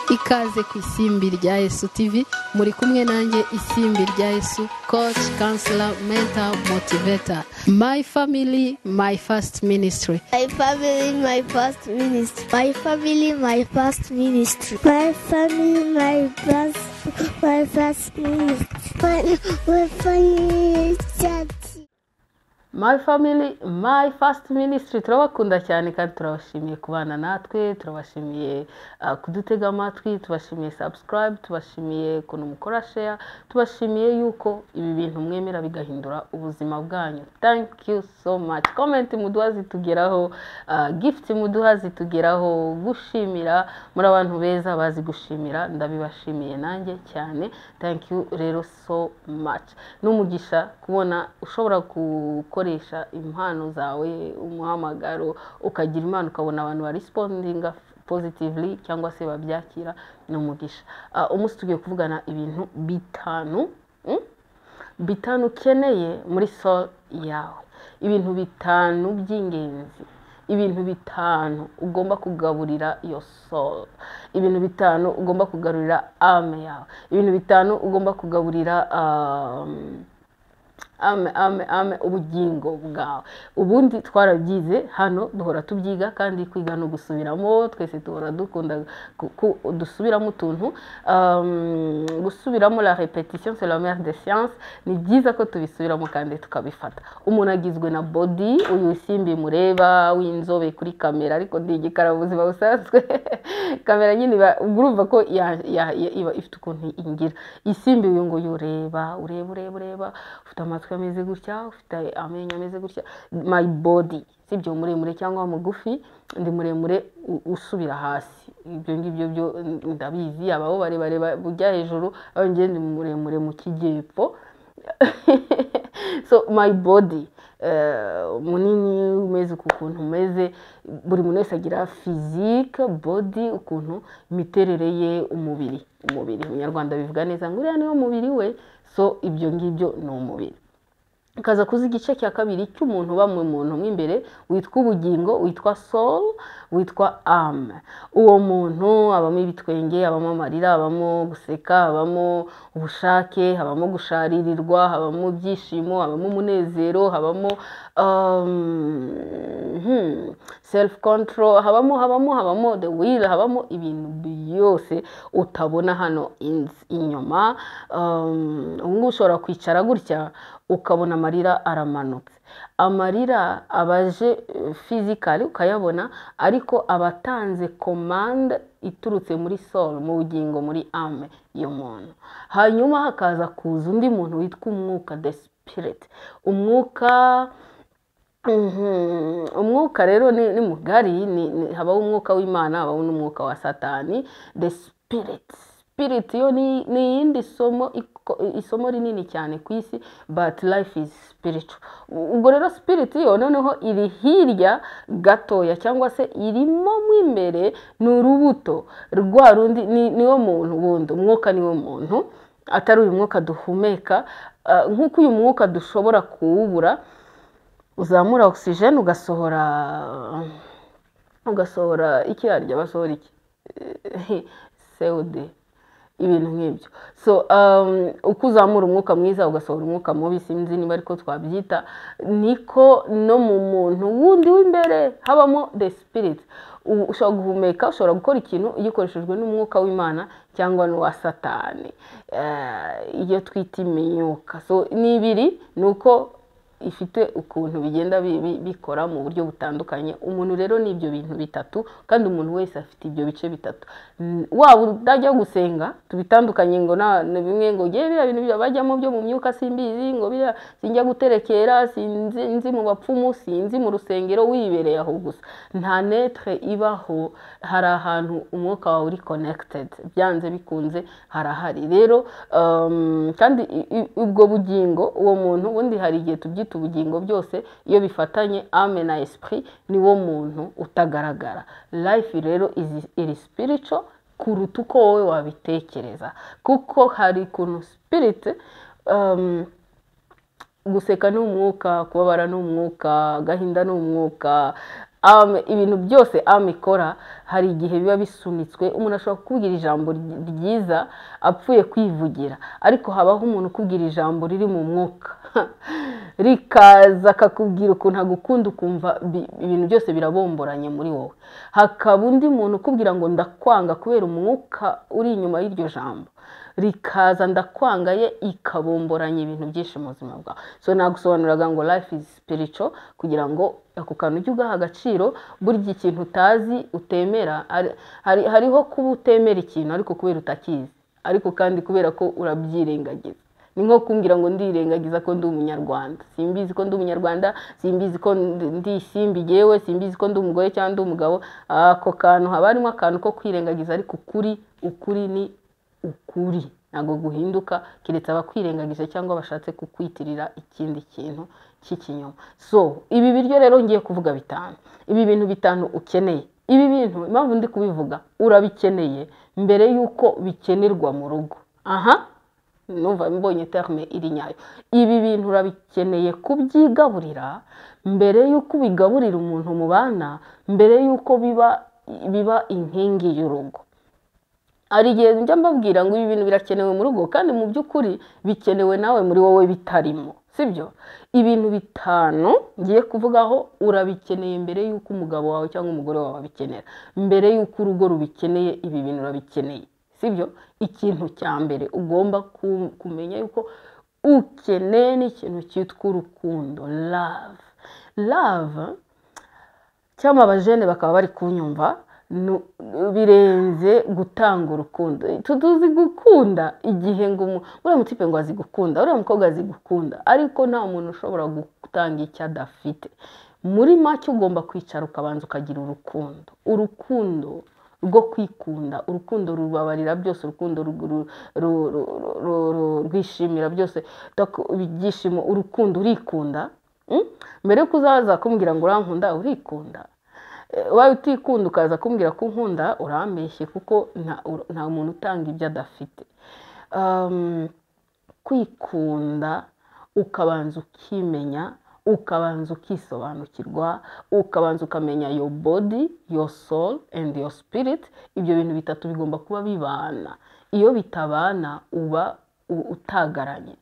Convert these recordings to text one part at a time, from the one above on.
ikaze ku isimbi rya yesu tv muri kumwe nanjye isimbi rya yesu coach counselor mentor motivator my family my first ministry My family, my first ministry. My family, my first ministry. My family, my first, my first ministry. My, my family is church. my family my first ministry turabakunda cyane kandi turabashimiye kubana natwe turabashimiye ah, kudutega amatwi tubashimiye subscribe tubashimiye ukuntu mukora share tubashimiye yuko ibi bintu mwemera bigahindura ubuzima bwanyu thank you so much comment muduha zitugeraho ah, gift muduha zitugeraho gushimira muri abantu beza bazi gushimira ndabibashimiye nanjye cyane thank you rero so much n'umugisha kubona ushobora gukoresha impano zawe umuhamagaro ukagira impano ukabona abantu barisipondinga positively cyangwa se babyakira ni umugisha Ah, umunsi tugiye kuvugana ibintu bitanu mm? bitanu ukeneye muri soul yawe ibintu bitanu by'ingenzi ibintu bitanu ugomba kugaburira iyo soul ibintu bitanu ugomba kugaburira ame yawe ibintu bitanu ugomba kugaburira um, ame ame ame ubugingo bwawe ubundi twarabyize hano duhora tubyiga kandi kwiga no gusubiramo twese duhora dukunda ku- ku- dusubiramo utuntu Um, gusubiramo la repetition c'est la mère des sciences ni byiza ko tubisubiramo kandi tukabifata umuntu agizwe na body uyu simbi mureba w'inzobe kuri kamera ariko ndi igikara mu buzima busanzwe kamera nyine iba- ubwo urumva ko ya- ya- ya- iba ifite ukuntu ingira isimbi uyu nguyu ureba ureba ureba ureba ufite amatwi ameze gutya ufite amenyo ameze gutya my body sibyo muremure cyangwa mugufi ndi muremure u- usubira hasi ibyo ngibyo byo ndabizi abaho barebare bujya hejuru aho njye ndi muremure mu kijyepfo so my body eh, munini umeze uku ukuntu umeze buri muntu wese agira physique body ukuntu imiterere ye umubiri umubiri umunyarwanda bivuga neza ngo uriya niwo mubiri we so ibyo ngibyo ni umubiri ukaza kuzi igice cya kabiri cy'umuntu uba mu muntu mo imbere witwa ubugingo witwa soul witwa ame uwo muntu abamo ibitwenge abamo amarira abamo guseka habamo ubushake habamo gusharirirwa habamo ibyishimo habamo umunezero habamo self control habamo habamo habamo the will habamo ibintu byose utabona hano in- inyuma Um, ubu ngubu ushobora kwicara gutya ukabona amarira aramanutse amarira abaje eh, fizikali ukayabona ariko abatanze komande iturutse muri soul mu bugingo muri ame y'umuntu hanyuma hakaza kuza undi muntu witwa umwuka the spirit umwuka Mhm. umwuka rero ni ni mugari ni- ni- habaho umwuka w'imana habaho n'umwuka wa satani the spirit spirit yo ni ni iyindi somo iko- isomo rinini cyane ku isi but life is spiritual ubwo rero spirit yo noneho iri hirya gatoya cyangwa se irimo mo imbere ni urubuto rwa rundi ni niwo muntu wundi umwuka niwo muntu atari uyu mwuka duhumeka Ah, nk'uko uyu mwuka dushobora kuwubura uzamura ogisijeni ugasohora ugasohora iki yaryo basohora iki sewude ibintu nk'ibyo so um, uko uzamura umwuka mwiza ugasohora umwuka mubi sinzi niba ariko twabyita niko no mu muntu wundi w'imbere habamo the spirit U- ushobora guhumeka ushobora gukora ikintu gikoreshejwe n'umwuka w'imana cyangwa n'uwa satani Eh, iyo twita imyuka so ni ibiri ni uko ifite ukuntu bigenda bi- bi- bikora mu buryo butandukanye umuntu rero ni ibyo bintu bitatu kandi umuntu wese afite ibyo bice bitatu Mm, waba utajya gusenga tubitandukanye ngo na ni bimwe ngo ngewe biriya bintu bya- bajyamo byo mu myuka simbizi ngo biriya sinjya guterekera sinzi nzi mu bapfumu sinzi mu rusengero wibereye aho gusa nta netre ibaho hari ahantu umwuka wawe uri connected byanze bikunze harahari rero um, kandi i- i- ubwo bugingo uwo muntu ubundi hari igihe tubyita ubugingo byose iyo bifatanye ame na esprit ni wo muntu utagaragara life rero is- iri spiritual kuruta uko wowe wabitekereza kuko hari ukuntu spirit um, guseka ni umwuka kubabara ni umwuka agahinda ni umwuka um, ibintu byose am ikora hari igihe biba bisunitswe umuntu ashobora kukubwira ijambo ry- ryiza apfuye kwivugira ariko habaho umuntu ukubwira ijambo riri mu mwuka rikaza akakubwira ukuntu agukunda ukumva bi- ibintu byose birabomboranye muri wowe hakaba undi muntu ukubwira ngo ndakwanga kubera umwuka uri inyuma y'iryo jambo rikaza ndakwanga ye ikabomboranya ibintu byinshi mu buzima bwawe so nagusobanuraga ngo life is spiritual kugira ngo ako kantu ujye ugaha agaciro burya ikintu utazi utemera hari- hari- hariho kuba utemera ikintu ariko kubera utakizi ariko kandi kubera ko urabyirengagiza ni nko kumbwira ngo ndirengagiza ko ndi umunyarwanda simbizi ko ndi umunyarwanda simbizi ko ndi- ndi isimbi yewe simbizi ko ndi umugore cyangwa ndi umugabo ako kantu haba harimo akantu ko kwirengagiza ariko ukuri ukuri ni ukuri ntabwo guhinduka keretse abakwirengagije cyangwa bashatse kukwitirira ikindi kintu cy'ikinyoma so ibi biryo rero ngiye kuvuga bitanu ibi bintu bitanu ukeneye ibi bintu impamvu ndi kubivuga urabikeneye mbere y'uko bikenerwa mu rugo aha numva mbonye terme iri nyayo ibi bintu urabikeneye kubyigaburira mbere y'uko ubigaburira umuntu mubana mbere y'uko biba biba inkingi y'urugo hari igihe njya mbabwira ngo ibi bintu birakenewe mu rugo kandi mu by'ukuri bikenewe nawe muri wowe bitarimo sibyo ibintu bitanu ngiye kuvugaho urabikeneye mbere y'uko umugabo wawe cyangwa umugore wawe abikenera mbere y'uko urugo rubikeneye ibi bintu urabikeneye sibyo ikintu cya mbere ugomba ku- kumenya yuko ukeneye ni ikintu cyitwa urukundo love love cyangwa abajene bakaba bari kunyumva nu- birenze gutanga urukundo tuzi gukunda igihe ngo umu- uriya mutipe ngo azi gukunda uriya mukobwa azi gukunda ariko nta muntu ushobora gutanga icyo adafite muri make ugomba kwicara ukabanza ukagira urukundo urukundo rwo kwikunda urukundo rubabarira byose urukundo ru- ru- ru- ru- ru- ru- rwishimira byose Utaku- ibyishimo urukundo urikunda Mm? mbere yuko uzaza kumbwira ngo urankunda urikunda Eh, ubaye utikunda ukaza kumbwira ko unkunda urambeshye kuko nta ur- nta muntu utanga ibyo adafite Um, kwikunda ukabanza ukimenya ukabanza ukisobanukirwa ukabanza ukamenya your body your soul and your spirit ibyo bintu bitatu bigomba kuba bibana iyo bitabana uba u- utagaranye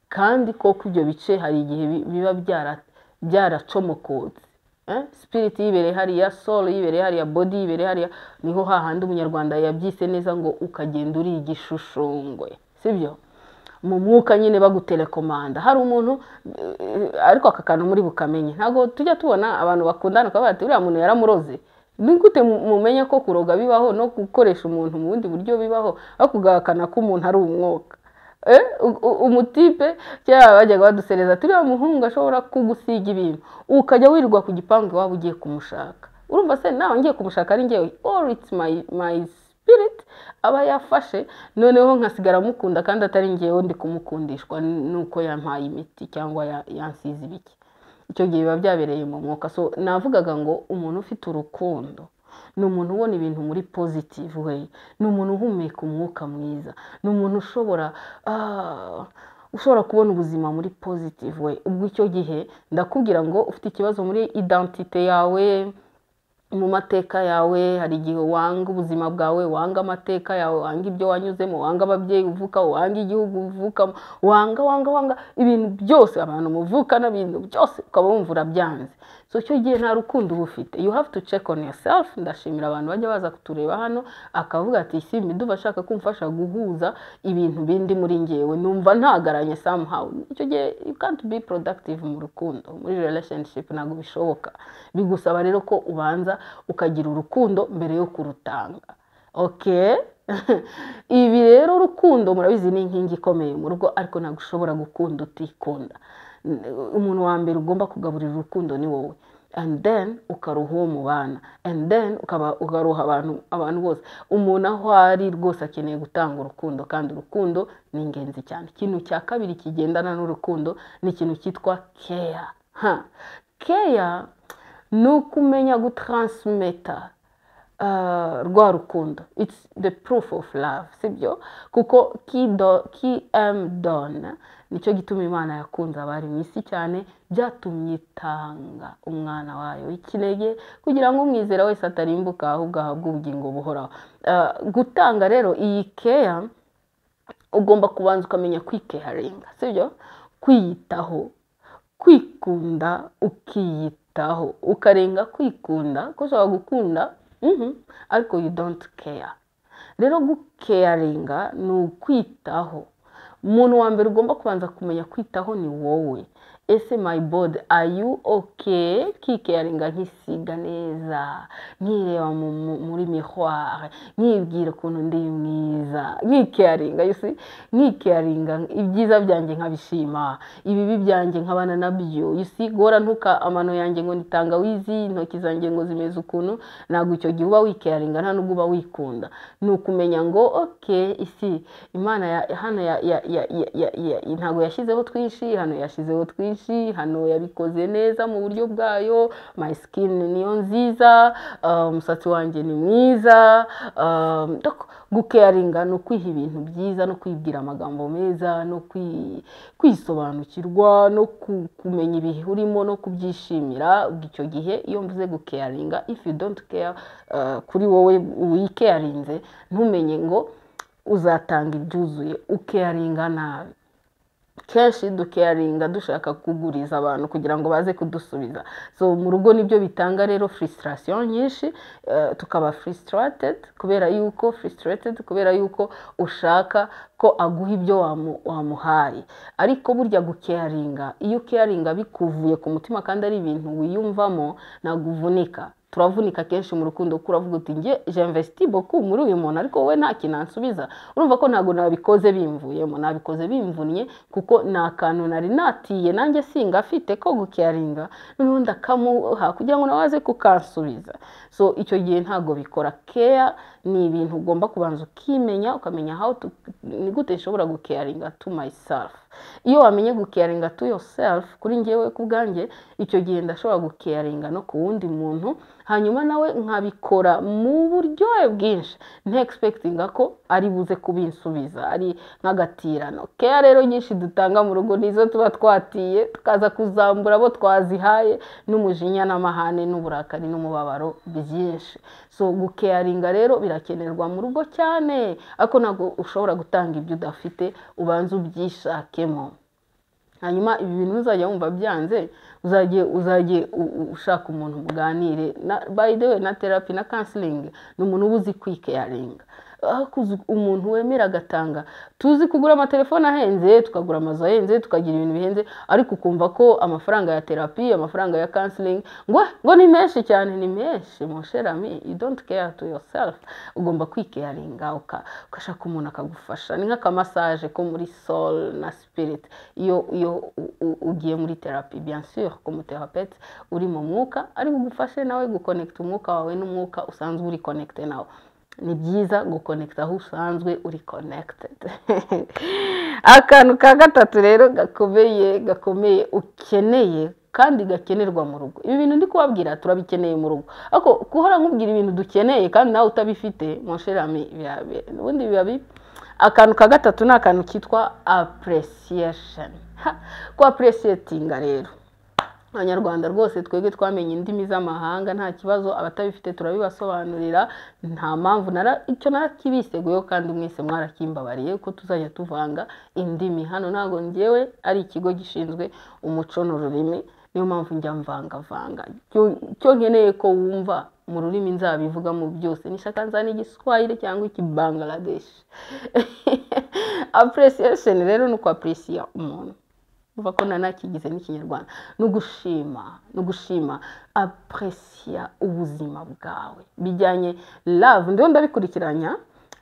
kandi koko ibyo bice hari igihe bi- biba byara- byaracomokotse Eh, spirit yibereye hariya soul yibereye hariya body yibereye hariya niho hahandi umunyarwanda yabyise neza ngo ukagenda uri igishushushungwe sibyo mu mwuka nyine bagutelekomanda hari umuntu eh, ariko aka kantu muri bukamenye ntabwo tujya tubona abantu bakundana ukavuga ati uriya muntu yaramuroze ni gute mu- mumenya ko kuroga bibaho no gukoresha umuntu mu bundi buryo bibaho aho kugahakana ko umuntu ari umwuka Eh, u- u- umutipe cyangwa bajyaga badusereza turiya muhungu ashobora kugusiga ibintu ukajya wirirwa ku gipangu waba ugiye kumushaka urumva se nawe ngiye kumushaka ari ngewe all it's my, my spirit aba yafashe noneho nkasigara mukunda kandi atari ngewe ndi kumukundishwa nuko yampaye imiti cyangwa ya- yansize ibiki icyo gihe biba byabereye mu mwuka so navugaga ngo umuntu ufite urukundo ni umuntu ubona ibintu muri positive way ni umuntu uhumeka umwuka mwiza ni umuntu ushobora ah, ushobora kubona ubuzima muri positive way ubwo icyo gihe ndakubwira ngo ufite ikibazo muri identite yawe mu mateka yawe hari igihe wanga ubuzima bwawe wanga amateka yawe wanga ibyo wanyuzemo wanga ababyeyi uvuka wanga igihugu uvukamo wanga wanga wanga ibintu byose abantu muvukana ibintu byose ukaba wumva urabyanze so icyo gihe nta rukundo uba ufite you have to check on yourself ndashimira abantu bajya baza kutureba hano akavuga ati simbi ndumva ashaka kumfasha guhuza ibintu bindi muri ngewe numva ntagaranye somehow icyo gihe you can't be productive mu rukundo muri relationship ntabwo bishoboka bigusaba rero ko ubanza ukagira urukundo mbere yo kurutanga ok ibi rero urukundo murabizi ni inkingi ikomeye mu rugo ariko ntabwo ushobora gukunda utikunda N- umuntu wa mbere ugomba kugaburira urukundo ni wowe and then ukaruha uwo mubana and then ukaba- ukaruha abantu abantu bose umuntu aho ari rwose akeneye gutanga urukundo kandi urukundo ni ingenzi cyane ikintu cya kabiri kigendana n'urukundo ni ikintu cyitwa care Ha. care ni ukumenya gutaransmeta ah, rwa rukundo its the proof of love sibyo kuko kido kmdon nicyo gituma imana yakunze abari mu isi cyane byatumye itanga umwana wayo w'ikinege kugira ngo umwizera wese atarimbuka ahubwo ahabwe ubugingo buhoraho Ah, gutanga rero iyi keya ugomba kubanza ukamenya kwikeharinga sibyo kwiyitaho kwikunda ukiyitaho ukarenga kwikunda ko ushobora gukunda mhm, ariko you don't care rero gukeyaringa ni ukwitaho umuntu wa mbere ugomba kubanza kumenya kwitaho ni wowe ese my body are you okay kikeyaringa nkisiga neza nkireba mu- mu- muri mihware nkibwira ukuntu ndi mwiza nkikeyaringa you see nkikeyaringa ibyiza byanjye nkabishima ibibi byanjye nkabana nabyo you see gora ntuka amano yanjye ngo nitangawizi intoki zanjye ngo zimeze ukuntu ntabwo icyo gihe uba wikeyaringa nta nubwo uba wikunda ni ukumenya ngo oke isi imana ya- hano ya- ya- ya- ya- ya- ya- ntabwo yashyizeho twinshi hano yashyizeho twinshi hano yabikoze neza mu buryo bwayo my skin niyo nziza ah, umusatsi wanjye ni mwiza ah, donc gukeyaringa ni ukwiha ibintu byiza no kwibwira amagambo meza no kwi- kwisobanukirwa no ku- kumenya ibihe urimo no kubyishimira ubwo icyo gihe iyo mvuze gukeyaringa if you don't care ah, kuri wowe wikeyarinze ntumenye ngo uzatanga ibyuzuye ukeyaringa nabi kenshi dukeyaringa dushaka kuguriza abantu kugira ngo baze kudusubiza so mu rugo nibyo bitanga rero frustration nyinshi eh, tukaba frustrated kubera yuko frustrated kubera yuko ushaka ko aguha ibyo wamu- wamuhaye ariko burya gukeyaringa iyo ukeyaringa bikuvuye ku mutima kandi ari ibintu wiyumvamo ntabwo uvunika turavunika kenshi mu rukundo kuko uravuga uti njye j'investi beaucoup muri uyu muntu ariko wowe nta kintu ansubiza urumva ko ntabwo nabikoze bimvuyemo nabikoze bimvunnye kuko nta kantu nari natiye nanjye singafite ko gukeyaringa noneho ndakamuha kugira ngo nawe aze kukansubiza so icyo gihe ntabwo bikora keya ni ibintu ugomba kubanza ukimenya ukamenya how to ni gute nshobora gukeyaringa to myself iyo wamenye gukeyaringa to yourself kuri njyewe ku bwanjye icyo gihe ndashobora gukeyaringa no ku wundi muntu hanyuma nawe nkabikora mu buryohe bwinshi ntekispekitinga ko ari buze kubinsubiza ari nk'agatirano keya rero nyinshi dutanga mu rugo nizo tuba twatiye tukaza kuzambura abo twazihaye n'umujinya n'amahane n'uburakari n'umubabaro byinshi so gukeyaringa rero birakenerwa mu rugo cyane ariko ntabwo ushobora gutanga ibyo udafite ubanza ubyishakemo hanyuma ibi bintu uzajya wumva byanze uzajye uzajye u- u- ushaka umuntu muganire na by the way na therapy na counseling ni umuntu uba uzi kwikeyaringa aho kuzi umuntu wemera agatanga tuzi kugura amatelefone ahenze tukagura amazu ahenze tukagira ibintu bihenze ariko ukumva ko amafaranga ya therapy amafaranga ya counseling ngo ngo ni menshi cyane ni menshi mon cher ami you don't care to yourself ugomba kwikeyaringa uka- ugashaka umuntu akagufasha ni nk'akamasaje ko muri soul na spirit iyo iyo u- u- ugiye muri therapy bien sûr comme thérapeute uri mu mwuka ari bugufashe nawe gukonekita umwuka wawe n'umwuka usanzwe uri connecte nawe ni byiza gukonekita aho usanzwe uri connected akantu ka gatatu rero gakomeye gakomeye ukeneye kandi gakenerwa mu rugo ibi bintu ndi kubabwira turabikeneye mu rugo ariko guhora nkubwira ibintu dukeneye kandi nawe utabifite monshirami ubundi biba bi akantu ka gatatu ni akantu kitwa appreciation Ha, ko appreciatinga rero abanyarwanda rwose twebwe twamenye indimi z'amahanga nta kibazo abatabifite turabibasobanurira nta mpamvu nara icyo narakibiseguyeho kandi mwese mwarakimbabariye ko tuzajya tuvanga indimi hano ntabwo ngewe ari ikigo gishinzwe umuco n'ururimi niyo mpamvu njya mvangavanga Icyo- icyo nkeneye ko wumva mu rurimi nzabivugamo byose nishaka nzana igiswahili cyangwa ikibangladesh appreciation rero ni ukwaprisiya umuntu uva ko nanakigize n'ikinyarwanda ni ugushima ni ugushima apresiya ubuzima bwawe bijyanye love ndiho ndabikurikiranya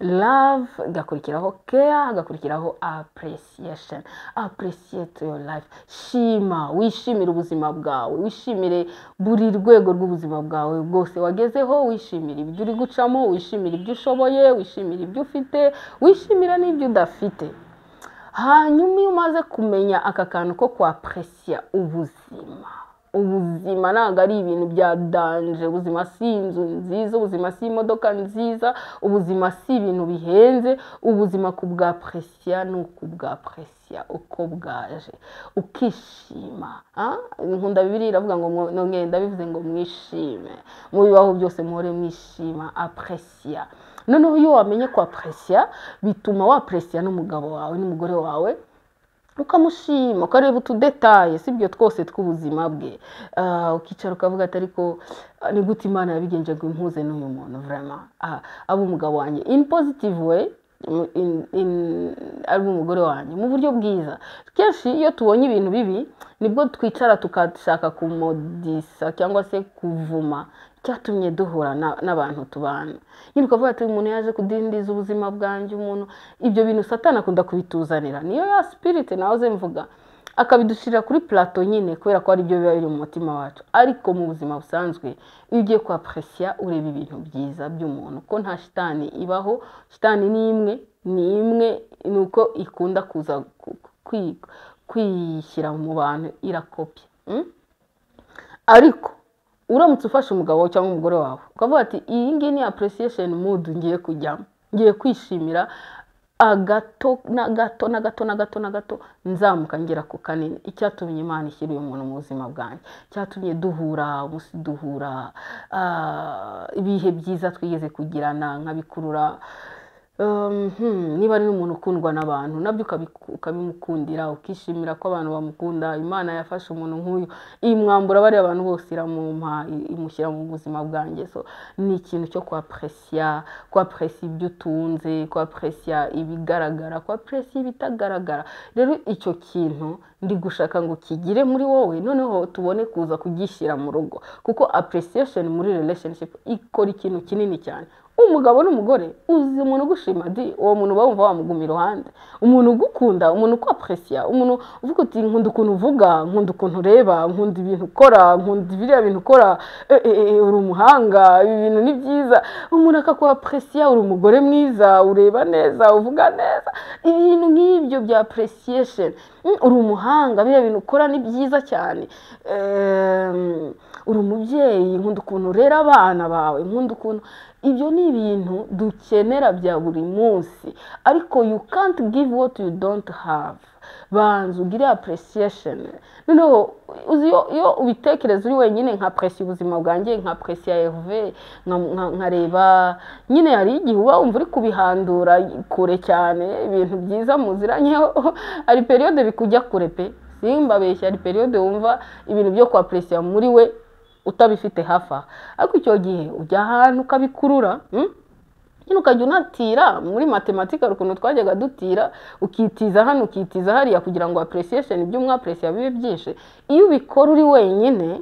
love igakurikiraho care hagakurikiraho appreciation appreciate your life shima wishimire ubuzima bwawe wishimire buri rwego rw'ubuzima bwawe bwose wagezeho wishimire ibyo uri gucamo wishimire ibyo ushoboye wishimire ibyo ufite wishimira n'ibyo udafite hanyuma iyo umaze kumenya aka kantu ko kwapuresiya ubuzima ubuzima ntabwo ari ibintu bya danje ubuzima si inzu nziza ubuzima si imodoka nziza ubuzima si ibintu bihenze ubuzima ku bwa presiya ni uku bwa presiya uko bwaje ukishima ah? nkunda bibiri iravuga ngo mwo- nongeye ndabivuze ngo mwishime mu bibaho byose muhore mwishima apresiya noneho iyo wamenye kwa presiya bituma wapresiya n'umugabo wawe n'umugore wawe ukamushima ukareba utudetaye si ibyo twose tw'ubuzima bwe Ah, ukicara ukavuga ati ariko ah, ni gute imana yabigenje ngo impuze n'uyu muntu vrema Ah, abe umugabo wanjye in positive way mu- in- in- ari umugore wanjye mu buryo bwiza kenshi iyo tubonye ibintu bibi nibwo twicara tukashaka kumodisa cyangwa se kuvuma cyatumye duhura na- n'abantu tubana nyine ukavuga ati umuntu yaje kudindiza ubuzima bwanjye umuntu ibyo bintu satana akunda kubituzanira niyo ya sipiriti nawe mvuga akabidushyirira kuri plato nyine kubera ko ari byo biba biri mu mutima wacu ariko mu buzima busanzwe iyo ugiye kwapresiya ureba ibintu byiza by'umuntu ko nta shitani ibaho shitani ni imwe ni imwe ni uko ikunda kuza ku- kwi- kwishyira mu bantu irakopya Mm? ariko uramutse ufashe umugabo wawe cyangwa umugore wawe ukavuga ati iyi ngiyi ni apurosiyesheni mudu ngiye kujyamo ngiye kwishimira agato na gato na gato na gato na gato nzamuka ngera ku kanini icyatumye imana ishyira uyu muntu mu buzima bwanjye icyatumye duhura umunsi duhura ah, ibihe byiza twigeze kugirana nkabikurura Um, hmm, niba ari n'umuntu ukundwa n'abantu nabyo ukabiku- ukabimukundira ukishimira ko abantu bamukunda imana yafashe umuntu nk'uyu imwambura bariya abantu bose iramumpa i- imushyira mu buzima bwanjye so ni ikintu cyo kwapresiya kwapresiya ibyo utunze kwapresiya ibigaragara kwapresiya ibitagaragara rero icyo kintu ndi gushaka ngo kigire muri wowe noneho tubone kuza kugishyira mu rugo kuko appreciation muri relationship ikora ikintu kinini cyane umugabo n'umugore uzi umuntu ugushima di uwo muntu uba wumva wamuguma iruhande umuntu ugukunda umuntu ukwapresiya umuntu uvuga uti nkunda ukuntu uvuga nkunda ukuntu ureba nkunda ibintu ukora nkunda biriya bintu ukora e, e, e, uri umuhanga ibi bintu ni byiza umuntu akakwapresiya uri umugore mwiza ureba neza uvuga neza ibintu nk'ibyo bya appreciation Mm, uri umuhanga biriya bintu ukora ni byiza cyane Ehm, uri umubyeyi nkunda ukuntu urera abana bawe nkunda ukuntu ibyo ni ibintu dukenera bya buri munsi ariko you can't give what you don't have banza ugire appreciation noneho uzi iyo iyo ubitekereza uri wenyine nka presiya ubuzima bwanjye nka presiya erve nkareba nyine hari igihe uba wumva uri kubihandura kure cyane ibintu byiza muziranyeho hari periyode bikujya kure pe simbabeshya hari periyode wumva ibintu byo kwa presiya muri we utabifite hafi aha ariko icyo gihe ujya ahantu ukabikurura mm? nyine ukajya unatira muri matematike hari ukuntu twajyaga dutira ukitiza hano ukitiza hariya kugira ngo apurosiyesheni ibyo umwapuresiya bibe byinshi iyo ubikora uri wenyine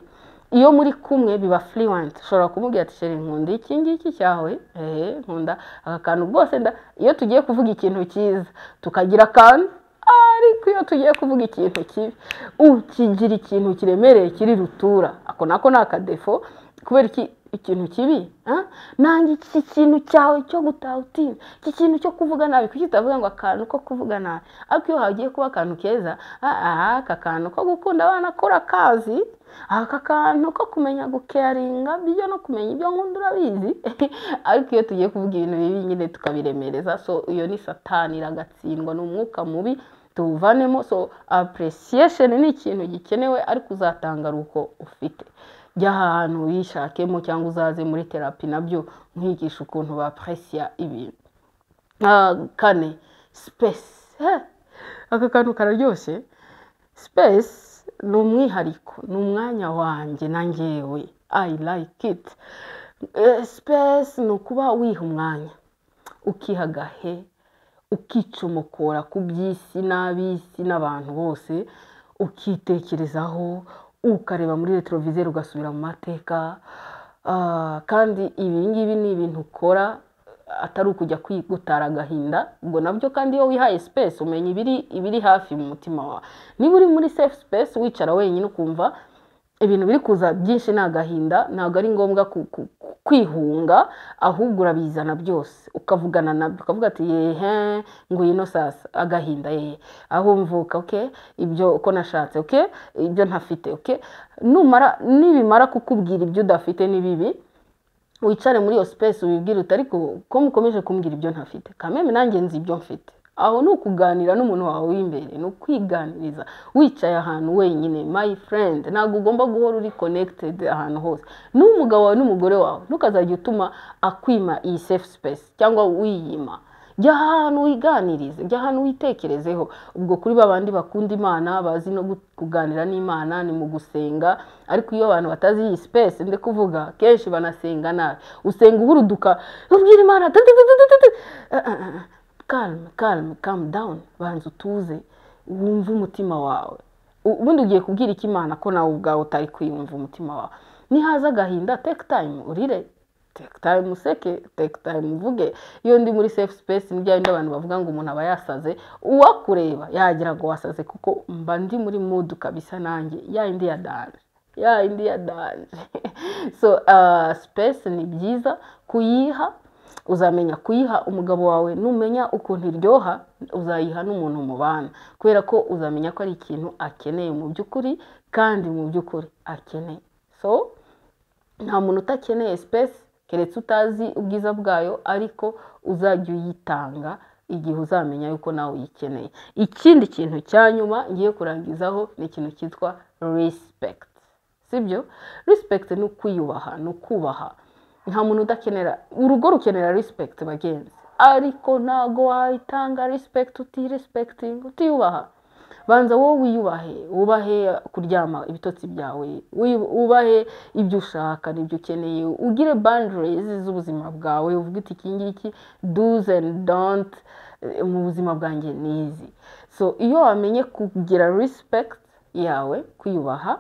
iyo muri kumwe biba furiwanti ushobora kumubwira ati sheri nkunda iki ngiki cyawe ehe nkunda aka kantu rwose nda-" iyo tugiye kuvuga ikintu cyiza tukagira akantu ariko iyo tugiye kuvuga ikintu kibi ukigira ikintu kiremereye kiri rutura ako nako ni akadefo kubera iki ikintu kibi ah? nanjye iki kintu cyawe cyo gutaha utinya iki kintu cyo kuvuga nabi kuki utavuga ngo akantu ko kuvuga nabi ariko iyo hagiye kuba akantu keza ah, ah, aka kantu ko gukunda abana kora akazi aka kantu ko kumenya gukeyaringa byo no kumenya ibyo nkunda urabizi ariko iyo tugiye kuvuga ibintu bibi nyine tukabiremereza so iyo ni satani iragatsindwa ni umwuka mubi tuwuvanemo so appreciation ni ikintu gikenewe ariko uzatanga ari uko ufite jya ahantu wishakemo cyangwa uzaze muri terapi nabyo nkwigisha ukuntu bapresiya ibintu Ah, kane space Eh, aka kantu kararyoshye space ni umwihariko ni umwanya wanjye na ngewe i like it Eh, space ni ukuba wiha umwanya ukiha agahe ukicomokora ku by'isi n'ab'isi n'abantu bose ukitekerezaho ukareba muri retroviseur ugasubira mu mateka Ah, kandi ibi ngibi ni ibintu ukora atari ukujya kwigutara agahinda ngo nabyo kandi iyo wihaye space umenya ibiri ibiri hafi mu mutima wawe niba uri muri safe space wicara wenyine ukumva ibintu biri kuza byinshi ni agahinda ntabwo ari ngombwa ku- ku- ku- kwihunga ahubwo urabizana byose ukavugana nabyo ukavuga ati yehe ngwino sasa agahinda yehe aho mvuka oke ibyo uko nashatse oke ibyo ntafite oke numara nibimara kukubwira ibyo udafite ni bibi wicare muri iyo sipesi wibwire uti ariko ko mukomeje kumbwira ibyo ntafite kameme nanjye nzi ibyo mfite aho ni ukuganira n'umuntu wawe w'imbere ni ukwiganiriza wicaye ahantu wenyine my friend ntabwo ugomba guhora uri connected ahantu hose n'umugabo wawe n'umugore wawe ntukazajya utuma akwima iyi safe space cyangwa wiyima jya ahantu wiganirize jya ahantu witekerezeho ubwo kuri ba bandi bakunda imana bazi no gu- kuganira n'imana ni mu gusenga ariko iyo abantu batazi iyi sipesi ndi kuvuga kenshi banasenga nabi usenga uhuruduka ubwira imana tut, tut, tut, tut, tut. Eh, eh, eh. calme calme calm down banza utuze wumve umutima wawe U- ubundi ugiye kubwira iki imana ko nawe ubwawe utari kwiyumva umutima wawe nihaza agahinda take time urire take time useke take time uvuge iyo ndi muri safe space ni bya bindi abantu bavuga ngo umuntu aba yasaze uwakureba yagira ngo wasaze kuko mba ndi muri mood kabisa nanjye ya yindi ya danje ya yindi ya danje so uh, space ni byiza kuyiha uzamenya kuyiha umugabo wawe numenya ukuntu iryoha uzayiha n'umuntu mubana kubera ko uzamenya ko ari ikintu akeneye mu by'ukuri kandi mu by'ukuri akeneye so nta muntu utakeneye sipesi keretse utazi ubwiza bwayo ariko uzajya uyitanga igihe uzamenya yuko nawe uyikeneye ikindi kintu cya nyuma ngiye kurangizaho ni ikintu cyitwa rispekiti sibyo rispekiti ni ukwiyubaha ni ukubaha nta muntu udakenera urugo rukenera rispekiti bagenzi ariko ntabwo wayitanga rispekiti utirispekitinga utiyubaha banza wowe wiyubahe wubahe kuryama ibitotsi byawe wi- wubahe ibyo ushaka n'ibyo ukeneye ugire boundaries z'ubuzima bwawe uvuge uti iki ngiki do's and don't eh, mu buzima bwanjye ni izi so iyo wamenye kugira respect yawe kwiyubaha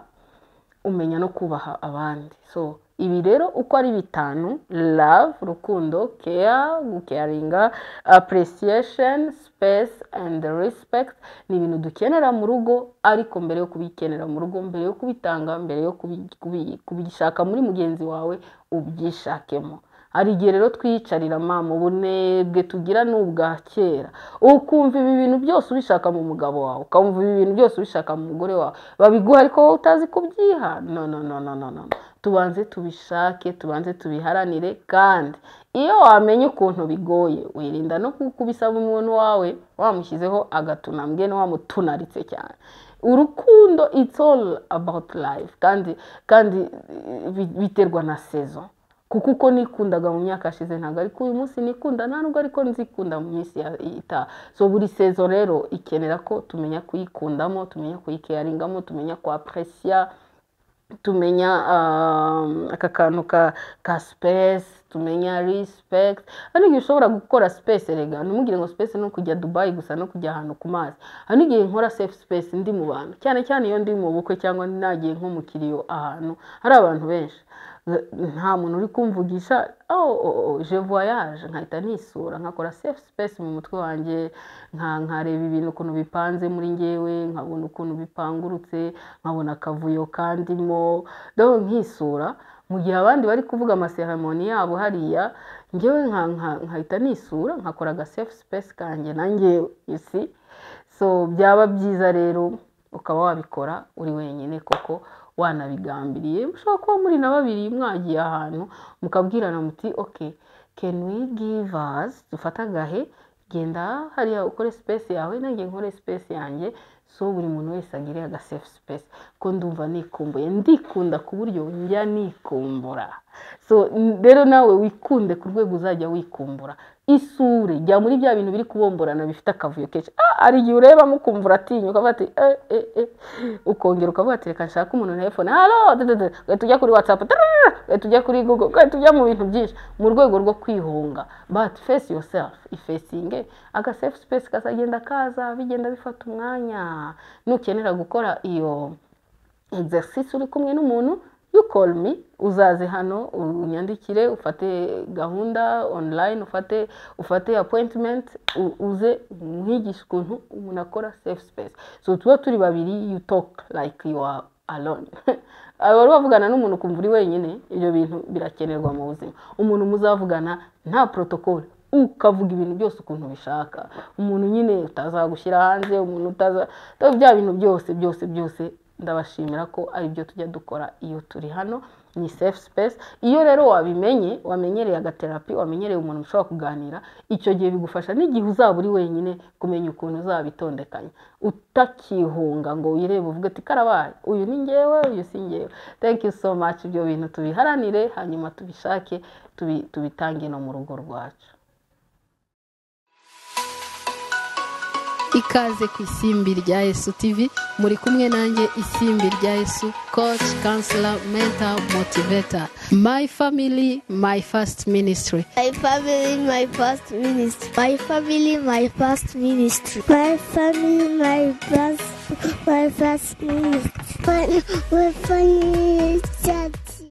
umenya no kubaha abandi so ibi rero uko ari bitanu love rukundo care gucaringa appreciation space and respect ni ibintu dukenera mu rugo ariko mbere yo kubikenera mu rugo mbere yo kubitanga mbere yo kubi- kubi- kubishaka muri mugenzi wawe ubyishakemo hari igihe rero twiyicarira mama ubunebwe tugira ni ubwa kera ukumva ibi bintu byose ubishaka mu mugabo wawe ukumva ibi bintu byose ubishaka mu mugore wawe babiguha ariko wowe utazi kubyiha no no no no no no tubanze tubishake tubanze tubiharanire kandi iyo wamenye ukuntu bigoye wirinda no kubisaba umuntu wawe wamushyizeho agatunambwe no wamutunaritse cyane urukundo it's all about life kandi kandi eh, bi- biterwa na sezo kuko uko nikundaga mu myaka yashize ntabwo ariko uyu munsi nikunda nta nubwo ariko nzikunda mu minsi ya- itaha so buri sezo rero ikenera ko tumenya kuyikundamo tumenya kuyikeyaringamo tumenya kwapresiya tumenya um, aka kantu ka, ka space tumenya respect hari igihe ushobora gukora space erega ntimugire ngo space ni ukujya dubayi gusa no kujya ahantu ku mazi hari n'igihe nkora safe space ndi mu bantu cyane cyane iyo ndi mu bukwe cyangwa nagiye nko mu kiriyo ahantu hari abantu benshi nta muntu uri kumvugisha oh, oh, oh, je voyage nkahita nisura nkakora safe space mu mutwe wanjye nka- nkareba ibintu ukuntu bipanze muri ngewe nkabona ukuntu bipangurutse nkabona akavuyo kandimo donc nkisura mu gihe abandi bari kuvuga amaseremoni yabo hariya ngewe nka- nka- nkahita nisura nkakora aga safe space kanjye na ngewe you see so byaba byiza rero ukaba wabikora uri wenyine koko wanabigambiriye mushobora kuba muri na babiri mwagiye ahantu mukabwirana muti oke can we give us dufate agahe genda hariya ukore space yawe nanjye nkore space yanjye so buri muntu wese agire aga safe space ko ndumva nikumbuye ndikunda ku buryo njya nikumbura so n- rero nawe wikunde ku rwego uzajya wikumbura isure jya muri bya bintu biri kubomborana bifite akavuyo kenshi ah, hari igihe ureba mukumvura atinya ukavuga ati eh, eh, eh. ukongera ukavuga ati reka nshake umuntu na telefone halo dududu, ugahita ujya kuri whatsapp tarara, ugahita ujya kuri google ugahita ujya mu bintu byinshi mu rwego rwo kwihunga but face yourself ifesinge aga safe space kazagenda kaza bigenda bifata umwanya nukenera gukora iyo exercise uri kumwe n'umuntu you call me uzaze hano unyandikire ufate gahunda online ufate ufate appointment u- uze mwigishe ukuntu umuntu akora safe space so tuba turi babiri you talk like you are alone aba wari wavugana n'umuntu ukumva uri wenyine ibyo bintu birakenerwa mu buzima umuntu muzavugana nta protocole ukavuga ibintu byose ukuntu ubishaka umuntu nyine utazagushyira hanze umuntu utaza bya bintu byose byose byose ndabashimira ko ari byo tujya dukora iyo turi hano ni safe space iyo rero wabimenye wamenyereye agaterapi wamenyereye umuntu ushobora kuganira icyo gihe bigufasha n'igihe uzaba uri wenyine kumenya ukuntu uzabitondekanya utakihunga ngo wirebe uvuge ati karabaye uyu ni ngewe uyu si ngewe thank you so much ibyo bintu tubiharanire hanyuma tubishake tubi- tubitange no mu rugo rwacu ikaze ku isimbi rya yesu tv muri kumwe nanjye isimbi rya yesu coach counselor mentor motivator my family my first ministry My family, my first ministry. My family, my first ministry. My family, my first, my first ministry. When, when, We're funny, chatty.